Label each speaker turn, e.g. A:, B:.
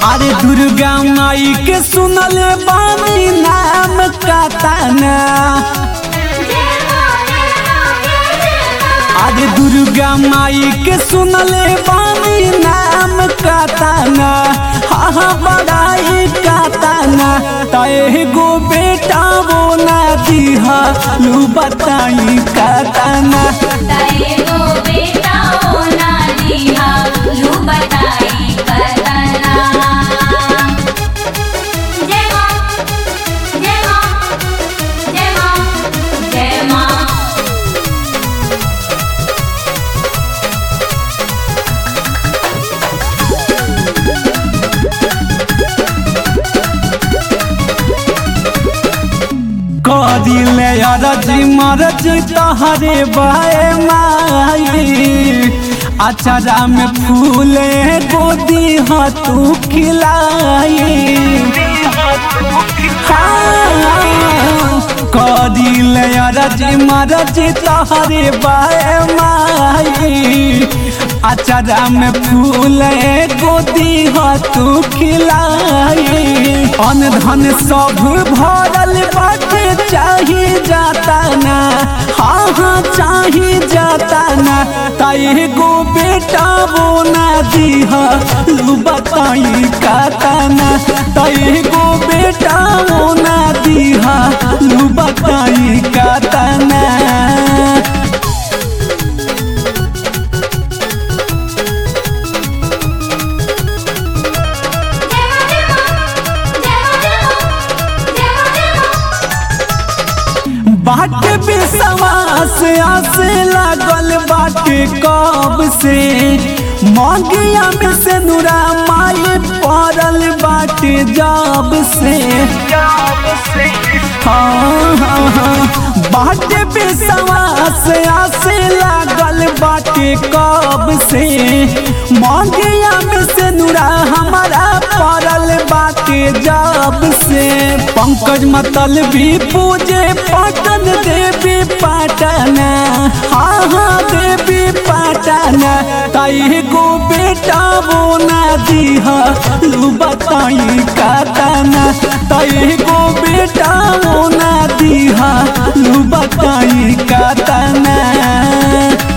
A: अरे दुर्गा माई के सुनल बानी नाम कताना अरे दुर्गा माई के सुनल बानी नाम कताना हाँ हाँ बड़ाई कताना तय गो बेटा वो ना दिहा लू बताई कताना
B: ताएगो बेटा होना दिहा लू बताई कतना जय मां जय मां जय मां जय मां
A: करिले अरज मरज तहरे बाए माई अचरा में फूले गोदी ह तू खिलाई हाँ, करिले अरज मरज तहरे बाए माई अचरा में फूले गोदी ह तू खिलाई अन धन सब भरल बाटे चाही जाता ना हाँ हाँ चाही जाता ना ताई गो बेटा वो ना दीहा लू बताई काताना ताई गो बेटा वो ना दीहा लू बताई काताना बाटे विश्वास आसे लागल बाटे कब से मगिया में से नुरा माई पड़ल बाटे जब से हाँ हाँ हाँ बाटे विश्वास आसे लागल बाटे कब से मगिया में से नुरा हमारा पड़ल बाटे जब से पंकज मतल भी पूजे पटन देवी पाटना हाँ हाँ देवी पाटना ताई गो बेटा वो ना दीहा लू बताई काटना ताई गो बेटा वो ना दीहा लू बताई काटना